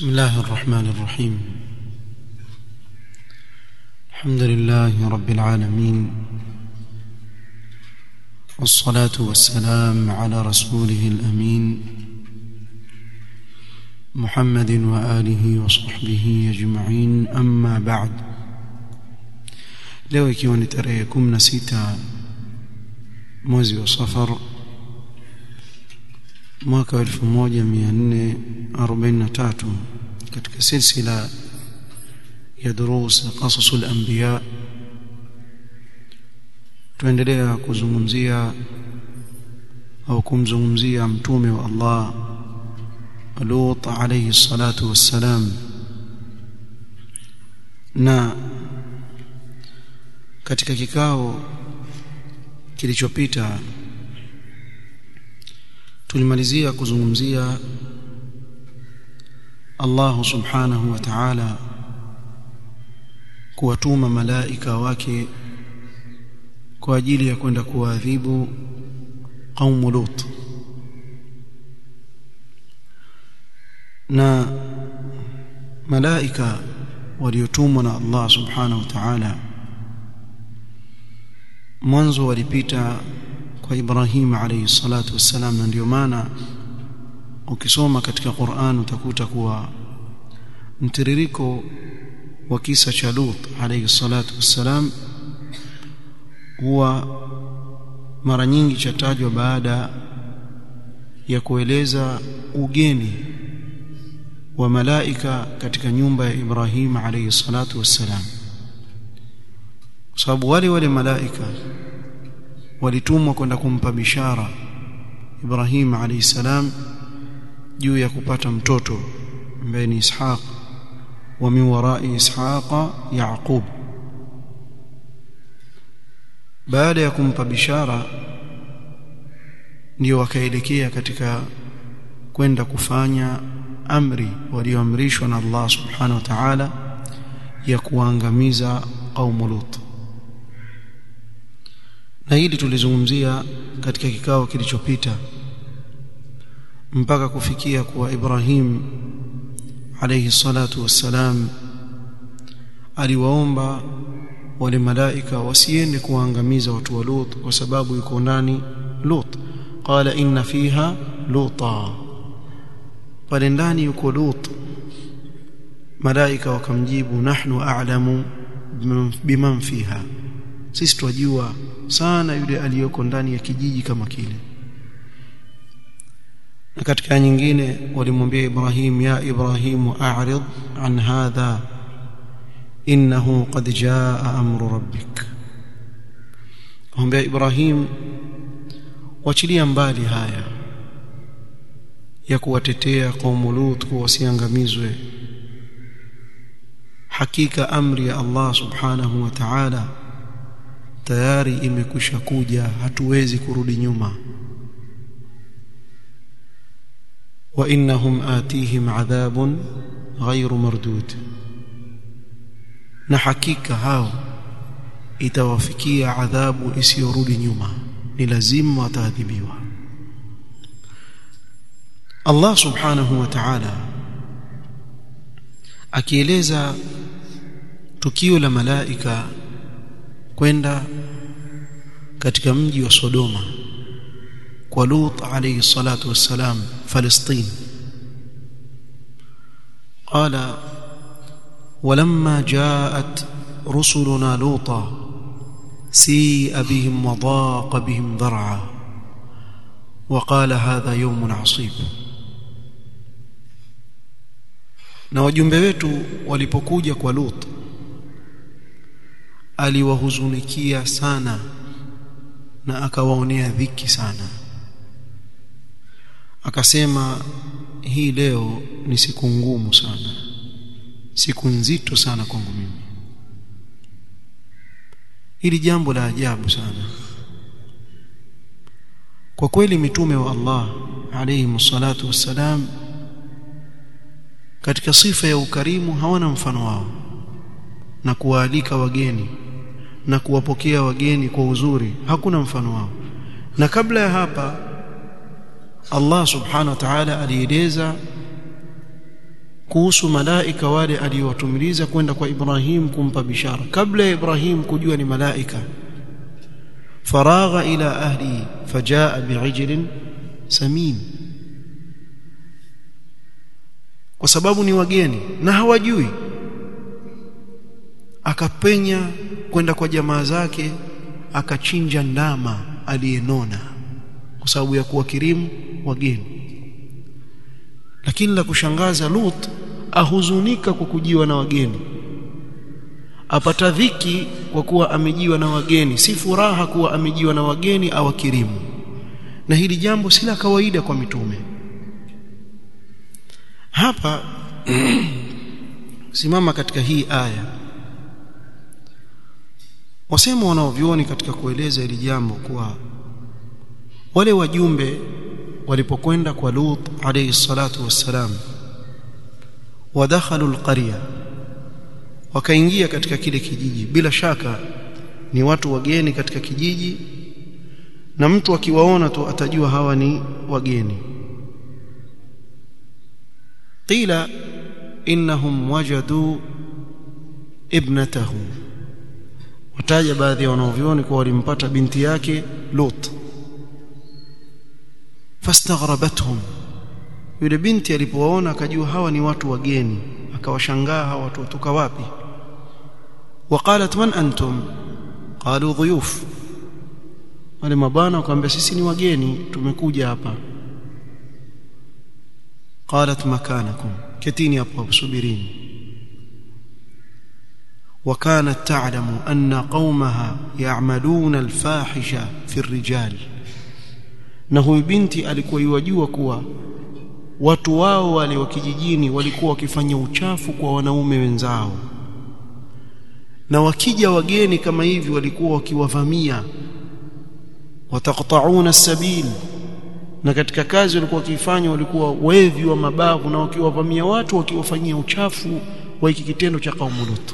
بسم الله الرحمن الرحيم الحمد لله رب العالمين والصلاة والسلام على رسوله الأمين محمد وآله وصحبه أجمعين أما بعد leo ikiwa ni tarehe 16 mwezi wa safar mwaka wa 1443 katika silsila ya durus qasas al-anbiya tuendelea kuzungumzia au kumzungumzia mtume wa Allah Lut alayhi salatu wassalam na katika kikao kilichopita tulimalizia kuzungumzia Allah subhanahu wa ta'ala kuwatuma malaika wake kwa ajili ya kwenda kuadhibu qaumu Lut na malaika waliotumwa na Allah subhanahu wa ta'ala mwanzo walipita kwa Ibrahim alayhi salatu wassalam na ndio maana ukisoma katika Qur'an utakuta kuwa mtiririko wa kisa cha Lut alayhi salatu wassalam huwa mara nyingi chatajwa baada ya kueleza ugeni wa malaika katika nyumba ya Ibrahim alayhi salatu wassalam kwa sababu wale wale malaika walitumwa kwenda kumpa bishara Ibrahim alayhi salam juu ya kupata mtoto ambaye ni Ishaq wa min warai Ishaqa Yaqub baada ya kumpa bishara ndio wakaelekea katika kwenda kufanya amri walioamrishwa na Allah subhanahu wa ta'ala ya kuangamiza qaumu Lut na hili tulizungumzia katika kikao kilichopita mpaka kufikia kuwa Ibrahim alayhi salatu wassalam aliwaomba wale malaika wasiende kuangamiza watu wa Lut kwa sababu yuko ndani Lut qala inna fiha luta pale ndani yuko Lut malaika wakamjibu nahnu a'lamu biman fiha sisi twajua sana yule aliyoko ndani ya kijiji kama kile na katika nyingine walimwambia Ibrahim ya Ibrahim a'rid an hadha innahu qad jaa amru rabbik mwambia Ibrahim wachilia mbali haya ya kuwatetea kaumu Lut kuwa wasiangamizwe hakika amri ya Allah subhanahu wa ta'ala tayari imekwisha kuja hatuwezi kurudi nyuma wa innahum atihim adhabun ghairu mardud na hakika hao itawafikia adhabu isiyorudi nyuma ni lazima wataadhibiwa Allah subhanahu wa ta'ala akieleza tukio la malaika kwenda katika mji wa Sodoma kwa Lut alayhi salatu wassalam Palestina قال ولما جاءت رسلنا لوطا سيء بهم وضاق بهم ذرعا وقال هذا يوم عصيب na wajumbe wetu walipokuja kwa Lut aliwahuzunikia sana na akawaonea dhiki sana akasema hii leo ni siku ngumu sana siku nzito sana kwangu mimi hili jambo la ajabu sana kwa kweli mitume wa Allah alayhi salatu wassalam katika sifa ya ukarimu hawana mfano wao na kuwaalika wageni na kuwapokea wageni kwa uzuri hakuna mfano wao na kabla ya hapa Allah subhanahu wa ta'ala alieleza kuhusu malaika wale aliowatumiliza kwenda kwa Ibrahim kumpa bishara kabla ya Ibrahim kujua ni malaika faragha ila ahli fajaa bi'ijlin samin kwa sababu ni wageni na hawajui akapenya kwenda kwa jamaa zake akachinja ndama aliyenona kwa sababu ya kuwakirimu wageni lakini la kushangaza Lut ahuzunika kwa kujiwa na wageni apata dhiki kwa kuwa amejiwa na wageni si furaha kuwa amejiwa na wageni awakirimu na hili jambo si la kawaida kwa mitume hapa simama katika hii aya wasema wanaovioni katika kueleza hili jambo kuwa wale wajumbe walipokwenda kwa Lut alayhi salatu wassalam wadakhalu alqarya wakaingia katika kile kijiji bila shaka ni watu wageni katika kijiji na mtu akiwaona tu atajua hawa ni wageni qila innahum wajadu ibnatahu wataja baadhi ya wanaovioni kwa walimpata binti yake Lut fastaghrabathum yule binti alipowaona akajua hawa ni watu wageni akawashangaa hawa watu kutoka wapi waqalat man antum qalu dhuyuf wale mabana wakamwambia sisi ni wageni tumekuja hapa qalat makanakum ketini hapo subirini وكانت تعلم أن قومها يعملون الفاحشة في الرجال na huyu binti alikuwa yajua kuwa watu wao wale wa kijijini walikuwa wakifanya uchafu kwa wanaume wenzao na wakija wageni kama hivi walikuwa wakiwavamia wataqta'una sabil na katika kazi walikuwa wakifanya walikuwa wevi wa mabavu na wakiwavamia watu wakiwafanyia uchafu wa hiki kitendo cha kaumu Lut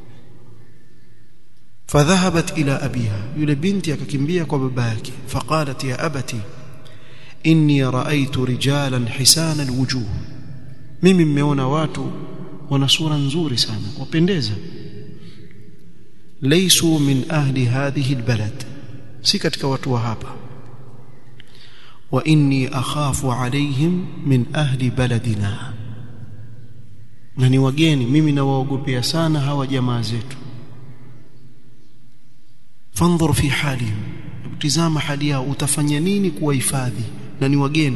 فذهبت إلى أبيها يule binti akakimbia kwa baba yake فقالت يا أبتي إني رأيت رجالا حسان الوجوه mimi mmeona watu wana sura nzuri sana wapendeza laysu min ahli hadhihi albalad si katika watu wa hapa wa inni akhafu alaihim min ahli baladina na ni wageni mimi nawaogopea sana hawa jamaa zetu fanzur fi halihim tizama hali yao utafanya nini kuwahifadhi na ni wageni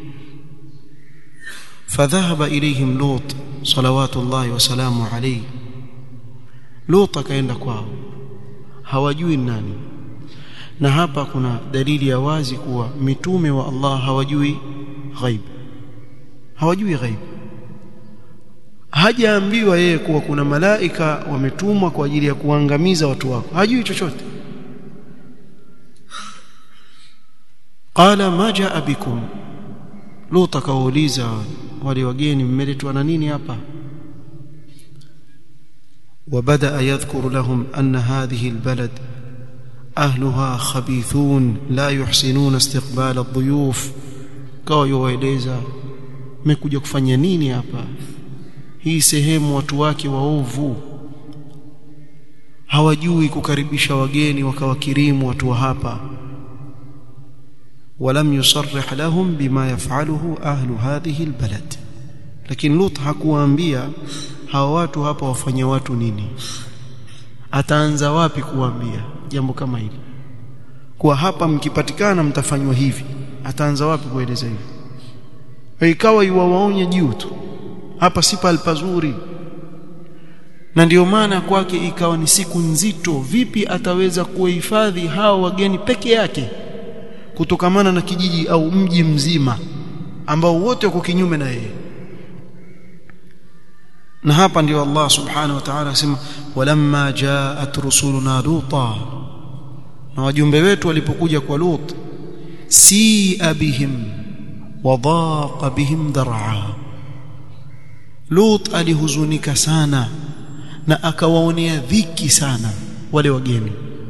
fadhahaba ilayhim lut salawatullahi wasalamu alayhi lut akaenda kwao hawajui nani na hapa kuna dalili ya wazi kuwa mitume wa Allah hawajui ghaib hawajui ghaib hajaambiwa yeye kuwa kuna malaika wametumwa kwa ajili ya kuangamiza watu wako hajui chochote qala ma jaa bikum lut akauliza wale wageni mmeletwa na nini hapa وبدا يذكر لهم ان هذه البلد اهلها خبيثون لا يحسنون استقبال الضيوف kawa yowaeleza mmekuja kufanya nini hapa hii sehemu watu wake waovu hawajui kukaribisha wageni wakawakirimu watu wa hapa ولم يصرح لهم بما يفعله أهل هذه البلد لكن لوط hakuwaambia hawa watu hapa wafanya watu nini ataanza wapi kuambia jambo kama hili kwa hapa mkipatikana mtafanywa hivi ataanza wapi kueleza hivi ikawa iwawaonye juu tu hapa si pale pazuri na ndiyo maana kwake ikawa ni siku nzito vipi ataweza kuhifadhi hao wageni peke yake kutokamana na kijiji au mji mzima ambao wote wako kinyume na yeye na hapa ndio Allah subhanahu wa ta'ala asema walamma jaat rusuluna luta na wajumbe wetu walipokuja kwa Lut si abihim wadaqa bihim dar'a Lut alihuzunika sana na akawaonea dhiki sana wale wageni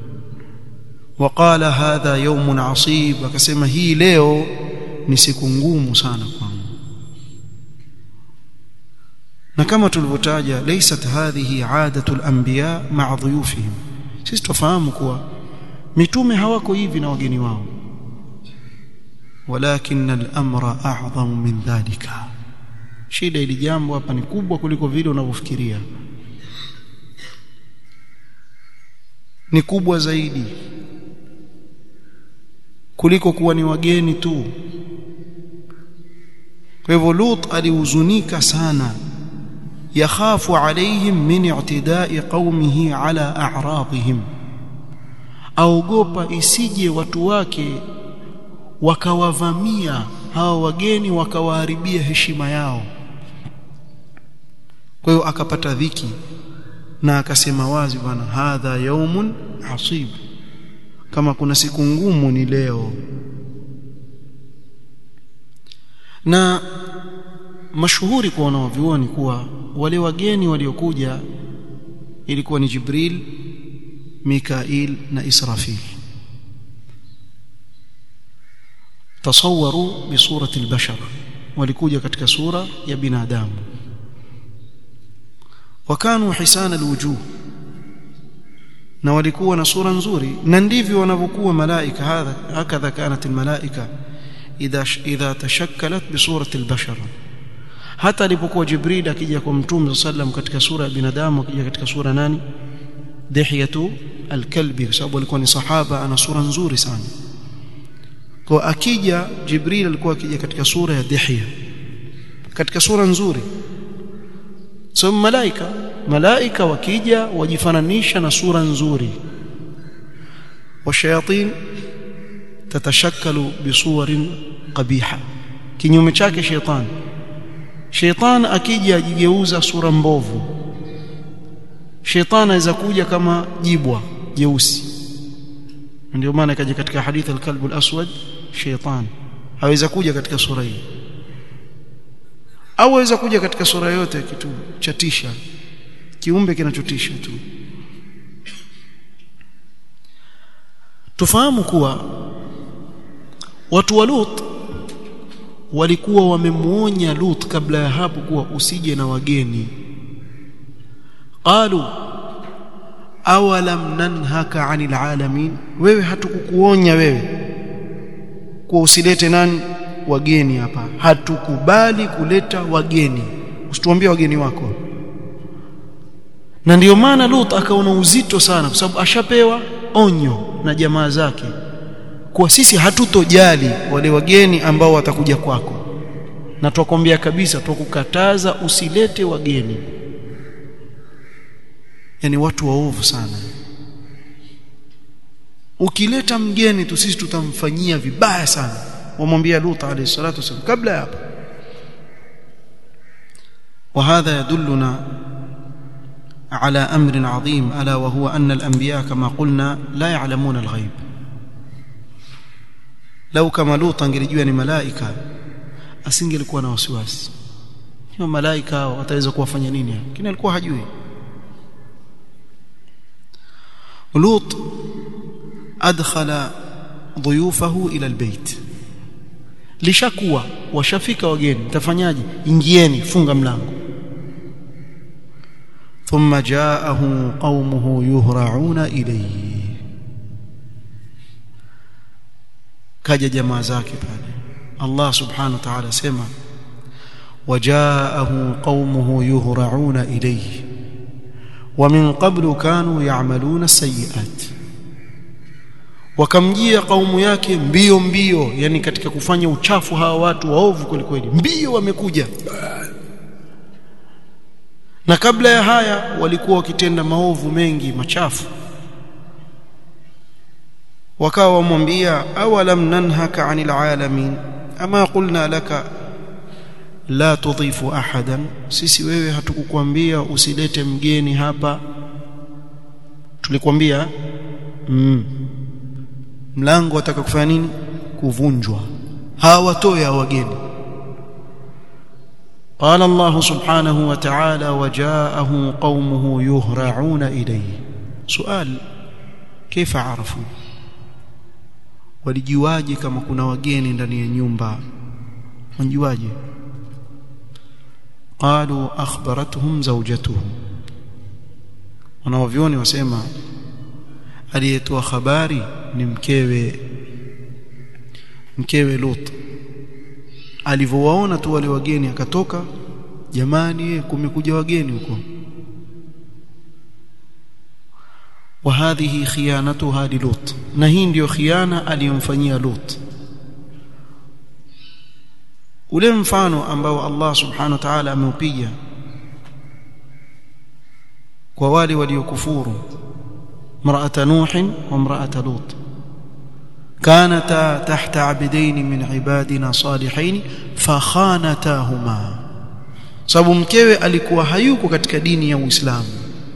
وقال هذا يوم عصيب akasema hii leo ni siku ngumu sana kwangu na kama tulivyotaja laysat hadhihi aadatu al-anbiya ma'a dhuyufihim sisi tufahamu kuwa mitume hawako hivi na wageni wao walakin al-amra a'zamu min dhalika shida ili jambo hapa ni kubwa kuliko vile unavyofikiria ni kubwa zaidi kuliko kuwa ni wageni tu kwa hivyo Lut alihuzunika sana yakhafu alaihim min i'tida'i qaumihi ala a'radihim aogopa isije watu wake wakawavamia hawa wageni wakawaharibia heshima yao kwa hiyo akapata dhiki na akasema wazi bwana hadha yaumun asib kama kuna siku ngumu ni leo na mashuhuri kwa wanaovioni kuwa wale wageni waliokuja ilikuwa ni Jibril Mikail na Israfil tasawaru bi surati al-bashar walikuja katika sura ya binadamu wakanu hisana alwujuh na walikuwa na sura nzuri na ndivyo wanavyokuwa malaika hadha hakadha kanat almalaika idha idha tashakkalat bi surati albashar hata alipokuwa jibril akija kwa mtume sallam katika sura ya binadamu akija katika sura nani dihiyatu alkalbi kwa sababu alikuwa ni sahaba ana sura nzuri sana kwa akija jibril alikuwa akija katika sura ya dihya katika sura nzuri so malaika malaika wakija wajifananisha na sura nzuri washayatin tatashakkalu bisuwarin qabiha kinyume chake sheitan sheitan akija ajigeuza sura mbovu sheitan anaweza kuja kama jibwa jeusi ndio maana ikaja katika hadithi al-kalb al-aswad sheitan haweza kuja katika sura hii au aweza kuja katika sura yote kitu chatisha kiumbe kinachotisha tu tufahamu kuwa watu wa Lut walikuwa wamemuonya Lut kabla ya hapo kuwa usije na wageni qalu awalam nanhaka anil alamin wewe hatukukuonya wewe kuwa usilete nani wageni hapa hatukubali kuleta wageni usituambie wageni wako na ndiyo maana Lut akaona uzito sana kwa sababu ashapewa onyo na jamaa zake kuwa sisi hatutojali wale wageni ambao watakuja kwako na twakwambia kabisa twakukataza usilete wageni yani watu waovu sana ukileta mgeni tu sisi tutamfanyia vibaya sana wamwambia Lut alayhi salatu wasallam kabla ya hapo وهذا يدلنا على امر عظيم الا وهو ان الانبياء كما قلنا لا يعلمون الغيب لو كما لوط angelijua ni malaika asingelikuwa na wasiwasi hiyo malaika wataweza kuwafanya nini lakini alikuwa hajui Lut adkhala ضيوفه الى البيت lishakuwa washafika wageni mtafanyaje ingieni funga mlango thumma jaahu qaumuhu yuhra'una ilayhi kaja jamaa zake pale Allah subhanahu wa ta'ala sema wajaahu qaumuhu yuhra'una ilayhi wa min qablu kanu ya'maluna as-sayyi'at wakamjia kaumu yake mbio mbio yani katika kufanya uchafu hawa watu waovu kweli kweli mbio wamekuja na kabla ya haya walikuwa wakitenda maovu mengi machafu wakawa wamwambia awalam nanhaka anil alamin ama qulna laka la tudhifu ahadan sisi wewe hatukukwambia usilete mgeni hapa tulikwambia mm. mlango wataka kufanya nini kuvunjwa hawatoya wageni قال الله سبحانه وتعالى وجاءه قومه يهرعون إليه سؤال كيف عرفوا walijuaje kama kuna wageni ndani ya nyumba wanajuaje qalu akhbaratuhum zawjatuhu wanaovioni wasema aliyetoa habari ni mkewe mkewe Lut alivyowaona tu wale wageni akatoka jamani kumekuja wageni huko وهذه خيانتها للوط na hii ndio khiana aliyomfanyia Lut ule mfano ambao Allah subhanahu wa ta'ala ameupiga kwa wale waliokufuru mraata nuh wa mraata lut كانتا تحت عبدين من عبادنا صالحين فخانتاهما sababu mkewe alikuwa hayuko katika dini ya Uislamu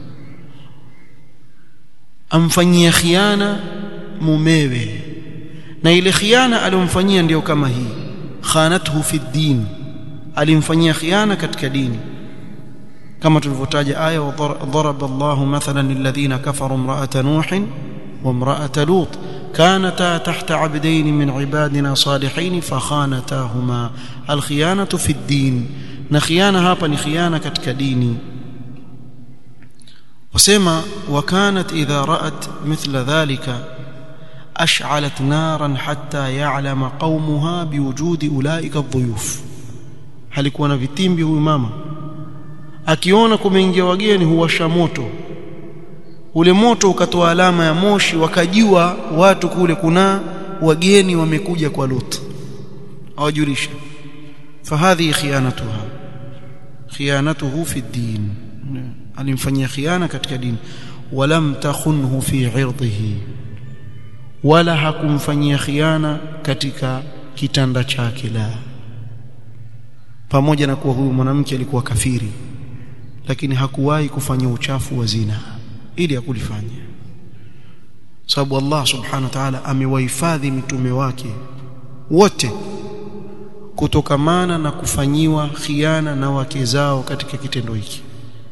amfanyia khiana mumewe na ile khiana aliyomfanyia ndiyo kama hii khanathu fi din alimfanyia khiana katika dini kama tulivyotaja aya wadharaba Allahu mathalan lilladhina kafaru imra'ata nuh wa imra'ata lut كانتا تحت عبدين من عبادنا صالحين فخانتاهما الخيانة في الدين نخيانة hapa ni khiana katika dini وسما وكانت إذا رأت مثل ذلك أشعلت نارا حتى يعلم قومها بوجود أولئك الضيوف halikuwa na vitimbi huyu mama akiona kumeingia wageni huwasha moto ule moto ukatoa alama ya moshi wakajua watu kule kuna wageni wamekuja kwa Lut awajulisha fahadhi khiyanatuha khiyanatuhu fi din alimfanyia khiana katika dini walam takhunhu fi irdhihi wala hakumfanyia khiana katika kitanda chake la pamoja na kuwa huyu mwanamke alikuwa kafiri lakini hakuwahi kufanya uchafu wa zina ili akulifanya sababu Allah subhanahu wa ta'ala amewahifadhi mitume wake wote kutokamana na kufanyiwa khiana na wake zao katika kitendo hiki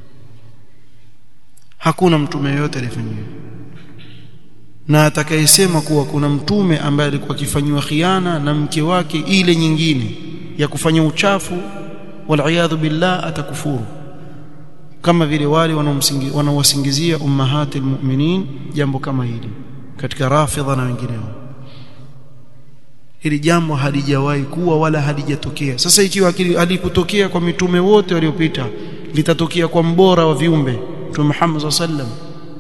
hakuna mtume yote aliyefanyiwa na atakayesema kuwa kuna mtume ambaye alikuwa akifanywa khiana na mke wake ile nyingine ya kufanya uchafu wal billah atakufuru kama vile wale wanaowasingizia ummahatil mu'minin jambo kama hili katika rafidha na wengineo hili jambo halijawahi kuwa wala halijatokea sasa ikiwa alikutokea kwa mitume wote waliopita litatokea kwa mbora wa viumbe mtume Muhammad sallam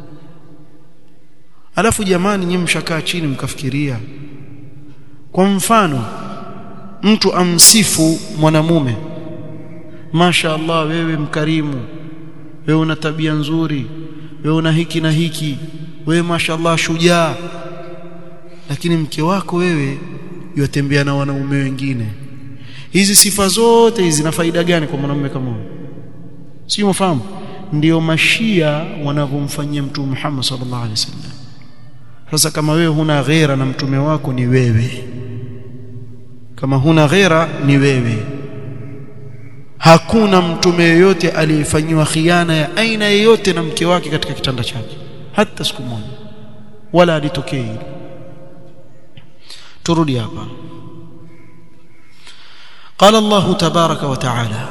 alafu jamani nyinyi mshakaa chini mkafikiria kwa mfano mtu amsifu mwanamume Masha Allah wewe mkarimu wewe una tabia nzuri wewe una hiki na hiki wewe mashallah shujaa lakini mke wako wewe yotembea na wanaume wengine hizi sifa zote hizi zina faida gani kwa mwanamume kama huyo si mfahamu ndio mashia wanavyomfanyia mtume Muhammad sallallahu alaihi wasallam sasa kama wewe huna ghera na mtume wako ni wewe kama huna ghera ni wewe hakuna mtume yeyote aliyefanyiwa khiana ya aina yoyote na mke wake katika kitanda chake hata siku moja wala alitokea hilo turudi hapa قال الله تبارك وتعالى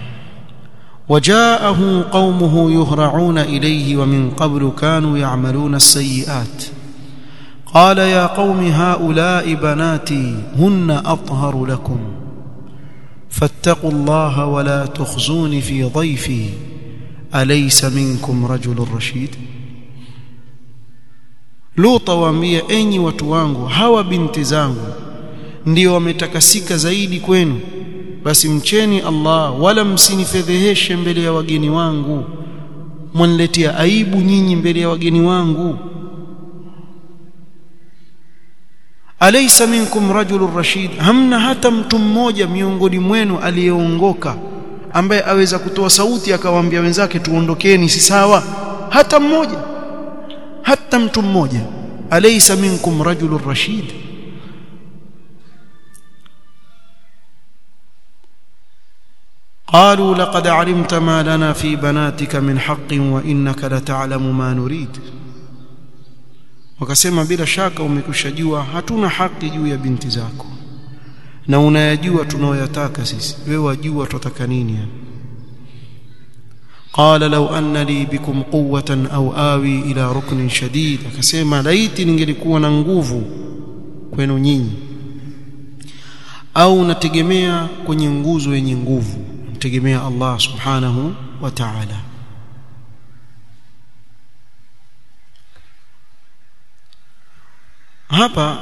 وجاءه قومه يهرعون إليه ومن قبل كانوا يعملون السيئات قال يا قوم هؤلاء بناتي هن أطهر لكم فاتقوا الله ولا تخزوني في ضيفي أليس منكم رجل رشيد Luta waambia enyi watu wangu hawa binti zangu ndio wametakasika zaidi kwenu basi mcheni Allah wala msinifedheheshe mbele ya wageni wangu mwaniletea aibu nyinyi mbele ya wageni wangu alaysa minkum rajulun rashid hamna hata mtu mmoja miongoni mwenu aliyeongoka ambaye aweza kutoa sauti akawaambia wenzake tuondokeni si sawa hata mmoja hata mtu mmoja alaysa minkum rajulun rashid قالوا لقد علمت ما لنا في بناتك من حق وانك لتعلم ما نريد wakasema bila shaka umekushajua hatuna haki juu ya binti zako na unayajua tunayoyataka sisi wewe wajua tutataka nini قال لو أن لي بكم قوة أو آوي إلى ركن شديد akasema laiti ningelikuwa na nguvu kwenu nyinyi au nategemea kwenye nguzo yenye nguvu nategemea Allah subhanahu wa ta'ala hapa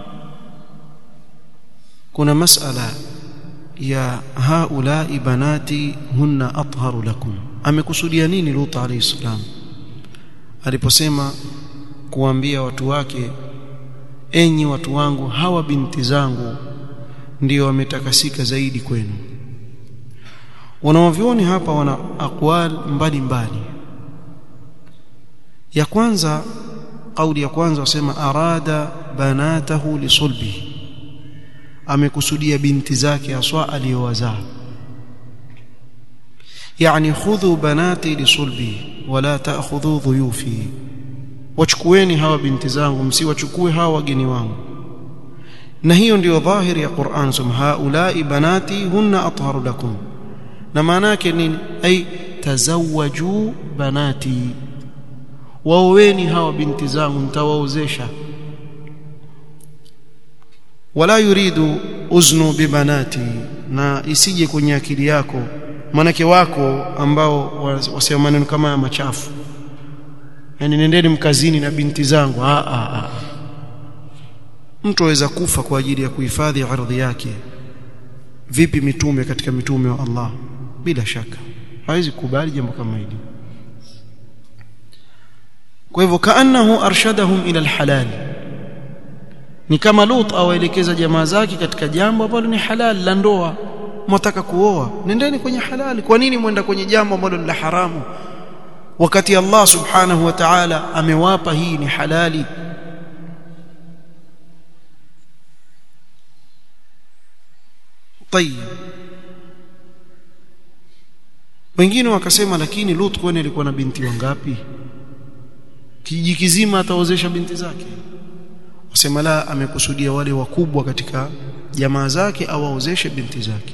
kuna masala ya haulai banati hunna atharu lakum amekusudia nini Lut alayhi salam aliposema kuambia watu wake enyi watu wangu hawa binti zangu ndio wametakasika zaidi kwenu wanaovioni hapa wana aqwal mbalimbali ya kwanza kauli ya kwanza wasema arada banatahu lisulbi amekusudia binti zake aswa aliyowazaa yani khudhu banati lisulbi wala ta'khudhu dhuyufi wachukueni hawa binti zangu msiwachukue hawa wageni wangu na hiyo ndiyo dhahiri ya Qur'an sum haulai banati hunna atharu lakum na maana yake nini ay tazawwaju banati waoweni hawa binti zangu nitawaozesha wala yuridu uznu bibanati na isije kwenye akili yako manake wako ambao wasema maneno kama ya machafu yani nendeni mkazini na binti zangu a a a mtu aweza kufa kwa ajili ya kuhifadhi ardhi yake vipi mitume katika mitume wa Allah bila shaka hawezi kubali jambo kama hili kwa hivyo kaannahu arshadahum ila alhalal ni kama Lut awaelekeza jamaa zake katika jambo ambalo ni halal la ndoa mwataka kuoa nendeni kwenye halali kwa nini mwenda kwenye jambo ambalo ni la haramu wakati Allah subhanahu wa ta'ala amewapa hii ni halali طيب wengine wakasema lakini Lut kwani alikuwa na binti wangapi kijiji kizima ataozesha binti zake wasema la amekusudia wale wakubwa katika jamaa zake au aozeshe binti zake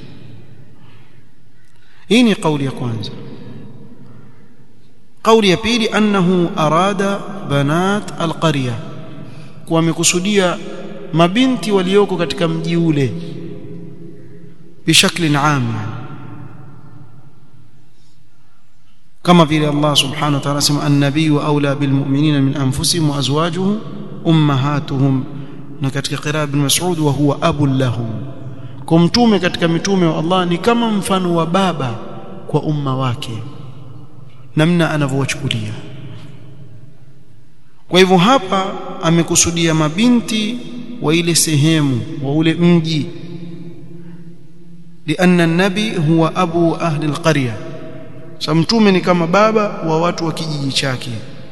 hii ni kauli ya kwanza kauli ya pili annahu arada banat alqarya kwa amekusudia mabinti walioko katika mji ule bishakli aam kama vile Allah subhanahu wa ta'ala sema an-nabiyyu awla bil mu'minina min anfusihim wa azwajuhum ummahatuhum na katika qiraa ibn Mas'ud wa huwa abul lahum kwa mtume katika mitume wa Allah ni kama mfano wa baba kwa umma wake namna anavyowachukulia kwa hivyo hapa amekusudia mabinti wa ile sehemu wa ule mji لأن النبي هو أبو أهل القرية samtume ni kama baba wa watu wa kijiji chake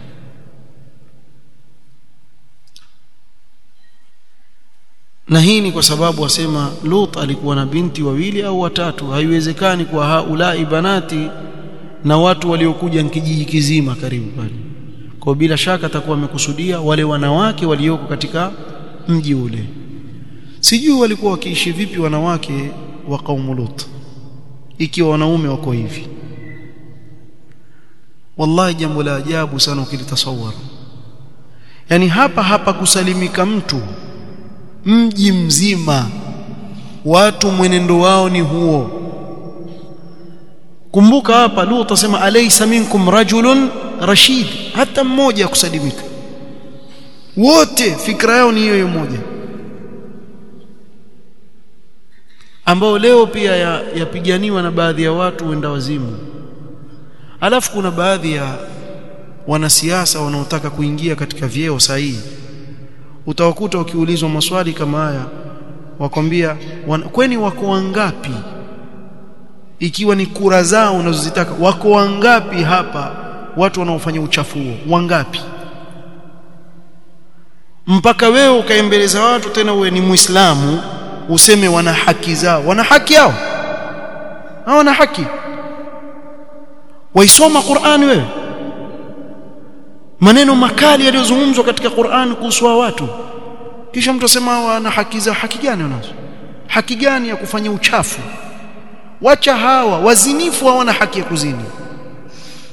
na hii ni kwa sababu wasema Lut alikuwa na binti wawili au watatu haiwezekani kwa haulai banati na watu waliokuja kijiji kizima karibu pale kwa bila shaka atakuwa amekusudia wale wanawake walioko katika mji ule sijui walikuwa wakiishi vipi wanawake wa kaumu Lut ikiwa wanaume wako hivi wallahi jambo la ajabu sana ukilitasawara yani hapa hapa kusalimika mtu mji mzima watu mwenendo wao ni huo kumbuka hapa Lut asema alaysa minkum rajulun rashid hata mmoja kusalimika wote fikra yao ni hiyo moja ambao leo pia yapiganiwa ya na baadhi ya watu wenda wazimu alafu kuna baadhi ya wanasiasa wanaotaka kuingia katika vyeo sahihi utawakuta ukiulizwa maswali kama haya wakwambia wan, kweni wako wangapi ikiwa ni kura zao unazozitaka wako wangapi hapa watu wanaofanya uchafu huo wangapi mpaka wewe ukaembeleza watu tena uwe ni muislamu useme wana haki zao wana haki yao hawana haki waisoma Qur'ani wewe maneno makali yaliyozungumzwa katika Qur'an kuhusu watu kisha mtu asema wana haki za haki gani wanazo haki gani ya kufanya uchafu wacha hawa wazinifu hawana haki ya kuzini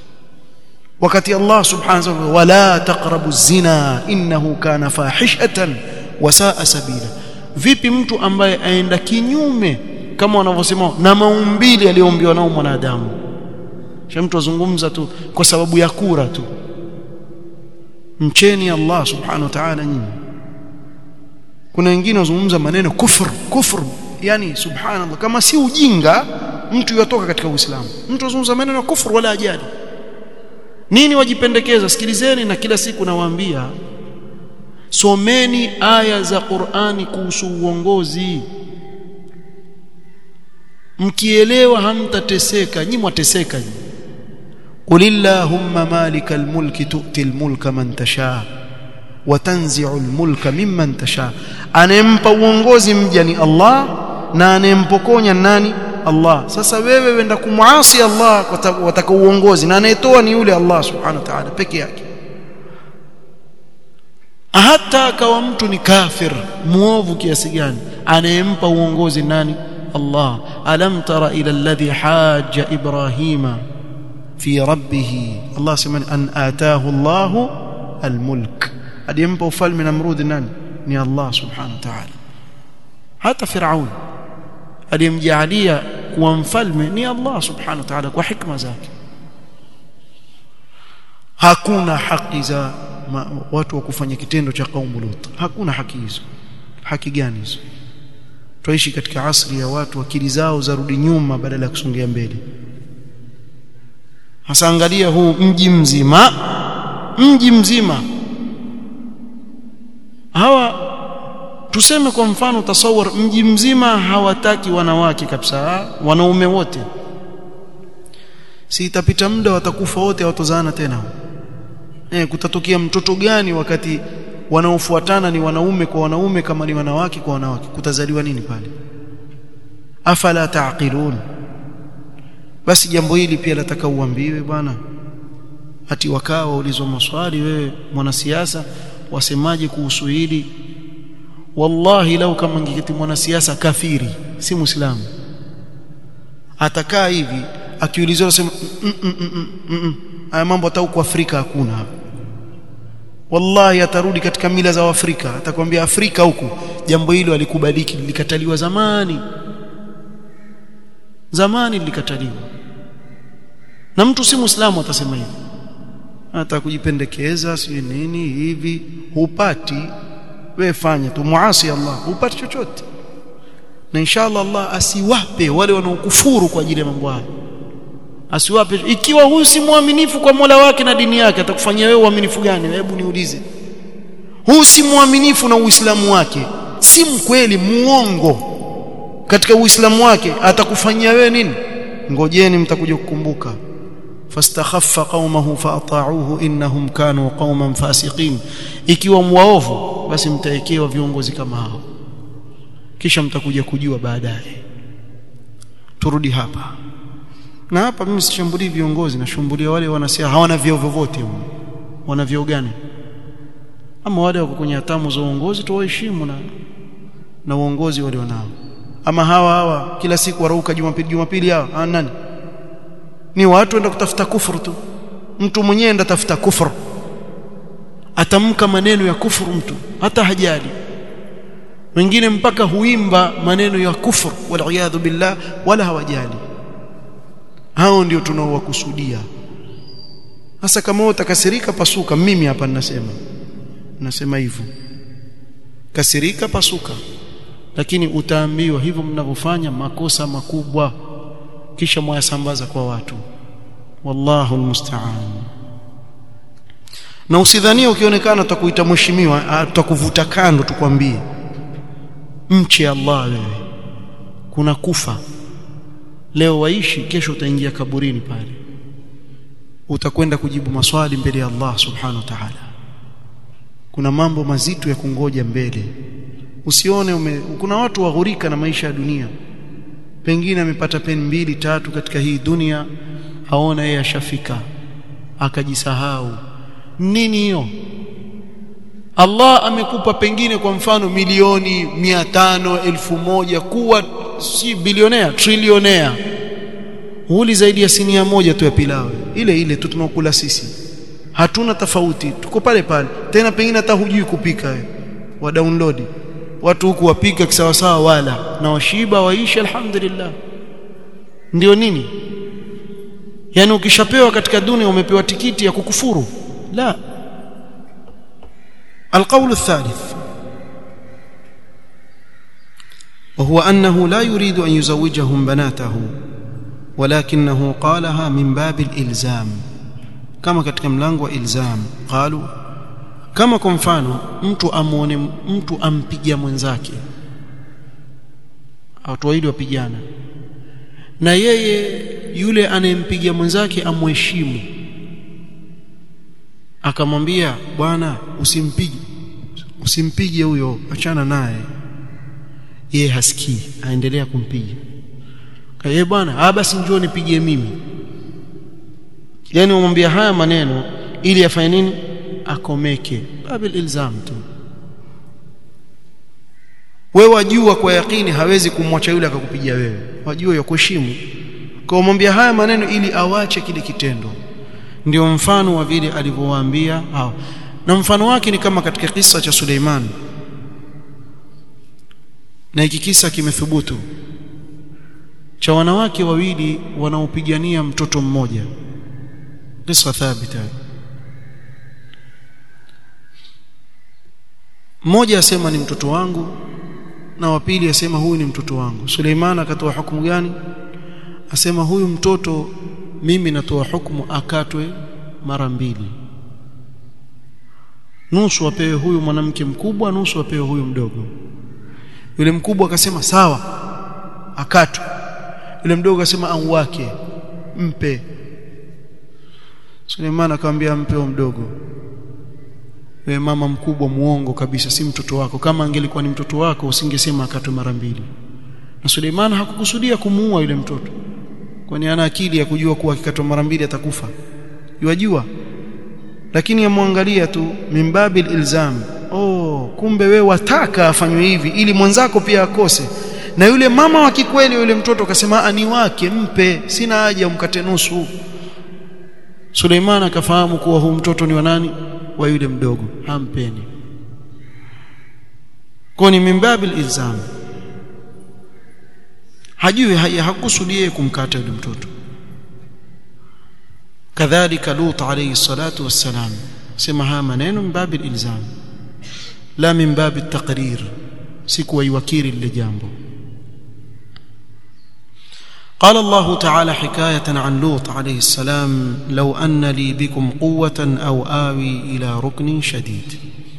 wakati Allah subhanahu wa ta'ala wala taqrabu zina innahu kana fahishatan wa saa sabila vipi mtu ambaye aenda kinyume kama wanavyosema na maumbili aliyoombiwa nao mwanadamu sha mtu azungumza tu kwa sababu ya kura tu mcheni Allah subhanahu wa ta'ala nyinyi kuna wengine wazungumza maneno kufur kufur yani subhanallah kama si ujinga mtu yotoka katika uislamu mtu azungumza maneno kufur wala ajali nini wajipendekeza sikilizeni na kila siku nawaambia someni aya za Qur'ani kuhusu uongozi mkielewa hamtateseka nyinyi mwateseka nyinyi قل اللهم مالك الملك تؤتي الملك من تشاء وتنزع الملك ممن تشاء anempa uongozi mja ni Allah na anempokonya nani Allah sasa wewe wenda kumuasi Allah wataka uongozi na anayetoa ni yule Allah subhanahu wa ta'ala peke yake hata akawa mtu ni kafir muovu kiasi gani anayempa uongozi nani Allah alam tara ila alladhi hajja ibrahima fi rabbih Allah sema an ataahu Allah almulk aliyempa ufalme namrudi nani ni Allah subhanahu wa ta'ala hata Firaun aliyemjaalia kuwa mfalme ni Allah subhanahu wa ta'ala kwa hikma zake hakuna haki za ma, watu wa kufanya kitendo cha kaumu Lut hakuna haki hizo haki gani hizo tuishi katika asri ya watu akili zao zarudi nyuma badala ya kusongea mbele hasa angalia huu mji mzima mji mzima hawa tuseme kwa mfano tasawur mji mzima hawataki wanawake kabisa wanaume wote si itapita muda watakufa wote hawatozana tena eh kutatokea mtoto gani wakati wanaofuatana ni wanaume kwa wanaume kama ni wanawake kwa wanawake kutazaliwa nini pale afala taqilun basi jambo hili pia lataka uambiwe bwana ati wakaa waulizwa maswali wewe mwanasiasa wasemaje kuhusu hili wallahi lau kama ngiketi mwanasiasa kafiri si muislamu atakaa hivi akiulizwa sema haya mambo hata huko Afrika hakuna wallahi atarudi katika mila za Afrika atakwambia Afrika huku jambo hilo alikubaliki lilikataliwa zamani zamani lilikataliwa na mtu si muislamu atasema hivi hata kujipendekeza si nini hivi hupati wewe fanya tu muasi Allah hupati chochote na inshallah Allah asiwape wale wanaokufuru kwa ajili ya mambo haya asiwape ikiwa huyu si mwaminifu kwa Mola wake na dini yake atakufanyia wewe uaminifu gani hebu niulize huyu si mwaminifu na Uislamu wake si mkweli muongo katika Uislamu wake atakufanyia wewe nini ngojeni mtakuja kukumbuka fastakhaffa qaumahu faata'uhu innahum kanu qauman fasiqin ikiwa mwaovu basi mtaekewa viongozi kama hao kisha mtakuja kujua baadaye turudi hapa na hapa mimi sishambulii viongozi nashambulia wale wanasiasa hawana vyeo vyovyote wana vyeo gani ama wale wako kwenye hatamu za uongozi tuwaheshimu na na uongozi wale wanao ama hawa hawa kila siku warauka jumapili jumapili hawa hawa nani ni watu wenda kutafuta kufuru tu mtu mwenyewe enda tafuta kufuru atamka maneno ya kufuru mtu hata hajali wengine mpaka huimba maneno ya kufuru wal billah wala hawajali hao ndio tunaowakusudia hasa kama utakasirika pasuka mimi hapa ninasema nasema hivyo kasirika pasuka lakini utaambiwa hivyo mnavyofanya makosa makubwa kisha mwayasambaza kwa watu wallahu almusta'an na usidhanie ukionekana tutakuita mheshimiwa tutakuvuta kando tukwambie mche Allah wewe kuna kufa leo waishi kesho utaingia kaburini pale utakwenda kujibu maswali mbele ya Allah subhanahu wa ta'ala kuna mambo mazito ya kungoja mbele usione ume, kuna watu waghurika na maisha ya dunia pengine amepata peni mbili tatu katika hii dunia haona yeye ashafika akajisahau nini hiyo Allah amekupa pengine kwa mfano milioni mia tano elfu moja kuwa si bilionea trilionea huli zaidi ya sinia moja tu ya pilau ile ile tu tunakula sisi hatuna tofauti tuko pale pale tena pengine hata hujui kupika wewe wa download watu huku wapika kisawa sawa wala na washiba waishi alhamdulillah ndio nini yani ukishapewa katika dunia umepewa tikiti ya kukufuru la القول الثالث وهو أنه لا يريد أن يزوجهم بناته ولكنه قالها من باب الإلزام كما katika mlango wa ilzam قالوا kama kwa mfano mtu amuone mtu ampigia mwenzake watu wawili wapigana na yeye yule anayempigia mwenzake amheshimu akamwambia bwana usimpige usimpige huyo achana naye yeye hasikii aendelea kumpiga yeye bwana ah basi njoo nipigie mimi yani umwambia haya maneno ili afanye nini akomeke babil ilzam tu wewe wajua kwa yakini hawezi kumwacha yule akakupigia wewe wajua ya kuheshimu kwa umwambia haya maneno ili awache kile kitendo ndio mfano wa vile alivyowaambia hao na mfano wake ni kama katika kisa cha Suleiman na hiki kisa kimethubutu cha wanawake wawili wanaopigania mtoto mmoja kisa thabita mmoja asema ni mtoto wangu na wa pili asema huyu ni mtoto wangu Suleiman akatoa hukumu gani asema huyu mtoto mimi natoa hukumu akatwe mara mbili nusu apewe huyu mwanamke mkubwa nusu apewe huyu mdogo yule mkubwa akasema sawa akatwe yule mdogo akasema au wake mpe Suleiman akamwambia mpe mdogo wewe mama mkubwa muongo kabisa si mtoto wako kama angelikuwa ni mtoto wako usingesema akatwe mara mbili na Suleiman hakukusudia kumuua yule mtoto kwani ana akili ya kujua kuwa akikatwa mara mbili atakufa yajua lakini yamwangalia tu mimbabil ilzam oh kumbe we wataka afanywe hivi ili mwanzako pia akose na yule mama wa kikweli yule mtoto akasema ani wake mpe sina haja umkate nusu Suleiman akafahamu kuwa huu mtoto ni wa nani wa yule mdogo hampeni kwa ni mimbabil ilzam hajui hakusudie kumkata yule mtoto kadhalika lut alayhi salatu wassalam sema haya maneno min babil ilzam la min babil taqrir si kuwaiwakiri lile jambo قال الله تعالى حكاية عن لوط عليه السلام لو أن لي بكم قوة أو آوي إلى ركن شديد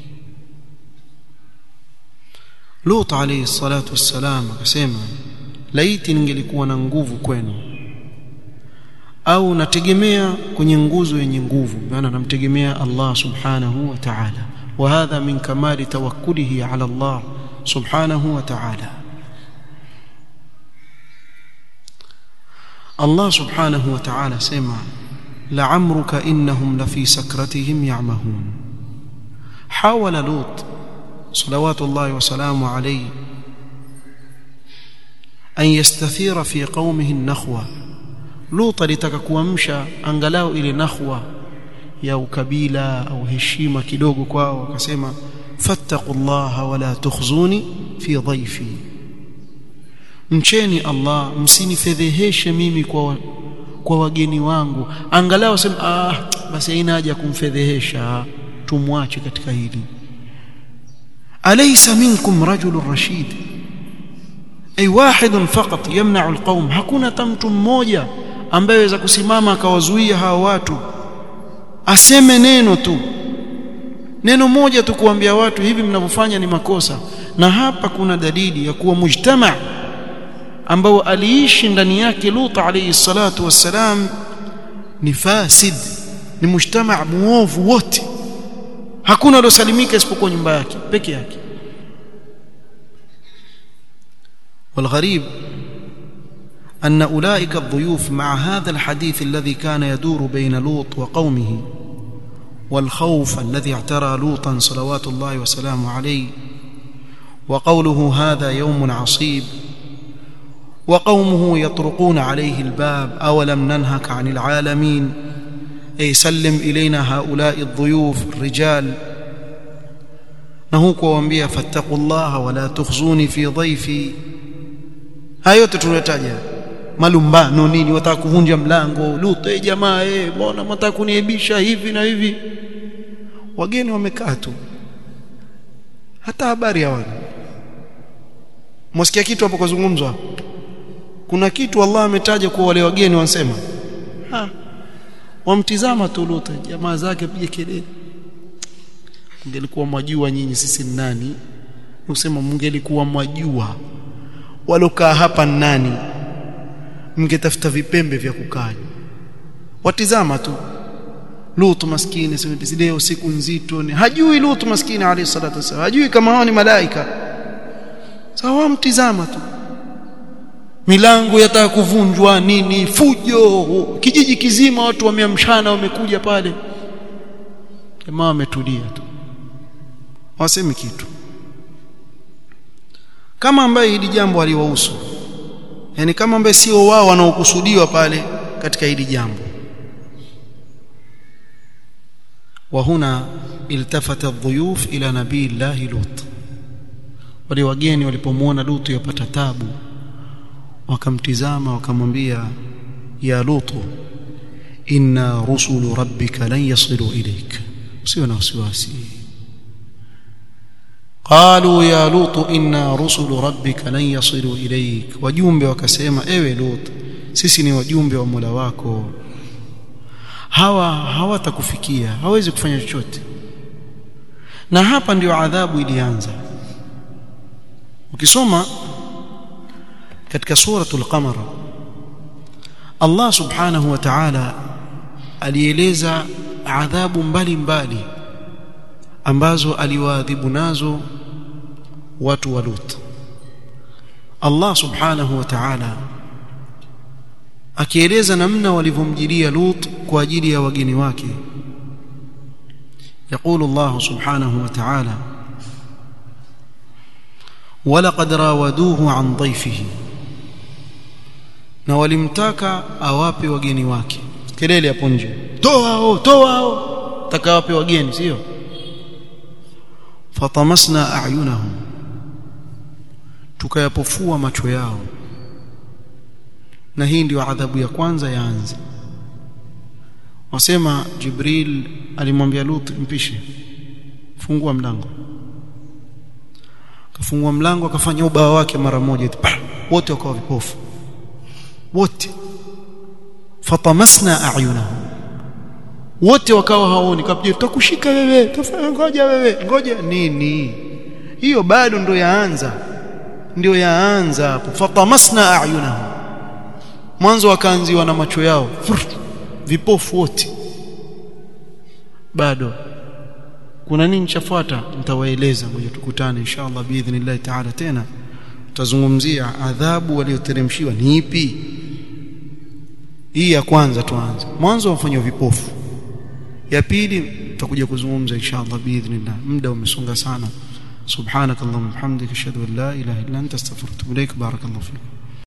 لوط عليه الصلاة والسلام akasema laiti ningelikuwa na nguvu kwenu au nategemea kwenye nguzo yenye nguvu maana namtegemea Allah subhanahu wa ta'ala wa hadha min kamali tawakkulihi ala Allah subhanahu wa ta'ala Allah subhanahu wa ta'ala sema la'amruka innahum lafi sakratihim ya'mahun hawala lut salawatullahi wa salamu alayhi an yastathira fi qaumihi an-nakhwa Lut alitaka kuamsha angalau ile nakhwa ya ukabila au heshima kidogo kwao akasema fattaqullaha wala tukhzuni fi dhaifi mcheni Allah msinifedheheshe mimi kwa kwa wageni wangu angalau sema ah basi haina haja kumfedhehesha tumwache katika hili alaysa minkum rajulun rashid ay wahidun faqat yamna'u alqawm hakuna tamtu mmoja ambaye aweza kusimama akawazuia hawa watu aseme neno tu neno moja tu kuambia watu hivi mnavyofanya ni makosa na hapa kuna dalili ya kuwa mujtama ambao aliishi ndani yake Lut alayhi salatu wassalam ni fasid ni mujtama muovu wote hakuna aliosalimika isipokuwa nyumba yake peke yake والغريب أن أولئك الضيوف مع هذا الحديث الذي كان يدور بين لوط وقومه والخوف الذي اعترى لوطا صلوات الله وسلامه عليه وقوله هذا يوم عصيب وقومه يطرقون عليه الباب أولم ننهك عن العالمين ay sallim ilaina haula'i adh-dhuyuf rijal na huko waambia fattaqullaha wala tukhzuni fi dhaifi hayo yote tunataja malumbano nini wataka kuvunja mlango luto eh jamaa eh mbona mtaka kuniaibisha hivi na hivi wageni wamekaa tu hata habari hawana mwasikia kitu hapo kuzungumzwa kuna kitu Allah ametaja kwa wale wageni wansema ha wamtizama tu Lutu jamaa zake pige kelele mngelikuwa mwajua nyinyi sisi ni nani usema mngelikuwa mwajua walokaa hapa ni nani mngetafuta vipembe vya kukaa watizama tu Lutu maskini leo siku nzito ni hajui Lutu maskini alayhi salatu wasallam hajui kama hao ni malaika sawa mtizama tu milango yataka kuvunjwa nini fujo kijiji kizima watu wameamshana wamekuja pale jamaa wametulia tu wasemi kitu kama ambaye hili jambo aliwahusu yani kama ambaye sio wao wanaokusudiwa pale katika hili jambo وهنا التفت الضيوف الى نبي الله لوط wale wageni walipomwona Lutu yapata tabu wakamtizama wakamwambia ya Lutu inna rusulu rabbika lan yasilu ilayk usiwe na wasiwasi qalu ya Lutu inna rusulu rabbika lan yasilu ilayk wajumbe wakasema ewe Lut sisi ni wajumbe wa Mola wako hawa hawatakufikia hawezi kufanya chochote na hapa ndio adhabu ilianza ukisoma katika suratul qamar Allah subhanahu wa ta'ala alieleza adhabu mbalimbali ambazo aliwaadhibu nazo watu wa Lut Allah subhanahu wa ta'ala akieleza namna walivyomjilia Lut kwa ajili ya wageni wake يقول الله سبحانه وتعالى ولقد راودوه عن ضيفه na walimtaka awape wageni wake kelele hapo nje toa hao toa hao taka wape wageni sio fatamasna a'yunahum tukayapofua macho yao na hii ndio adhabu ya kwanza yaanza wasema Jibril alimwambia Lut mpishe fungua mlango akafungua mlango akafanya ubao wake mara moja wote wakawa vipofu wote fatamasna a'yunahum wote wakawa haoni kapje tutakushika wewe tafanya ngoja wewe ngoja nini hiyo bado ndo yaanza ndio yaanza hapo fatamasna a'yunahum mwanzo wakaanziwa na macho yao vipofu wote bado kuna nini chafuata nitawaeleza ngoja tukutane inshallah biidhnillah ta'ala tena tutazungumzia adhabu walioteremshiwa ni ipi hii ya kwanza tuanze mwanzo wafanywa vipofu ya pili tutakuja kuzungumza inshallah biidhnillah muda umesonga sana subhanakallahumma hamdika ashhadu an la ilaha illa anta astaghfiruka wa atubu ilaik barakallahu fiik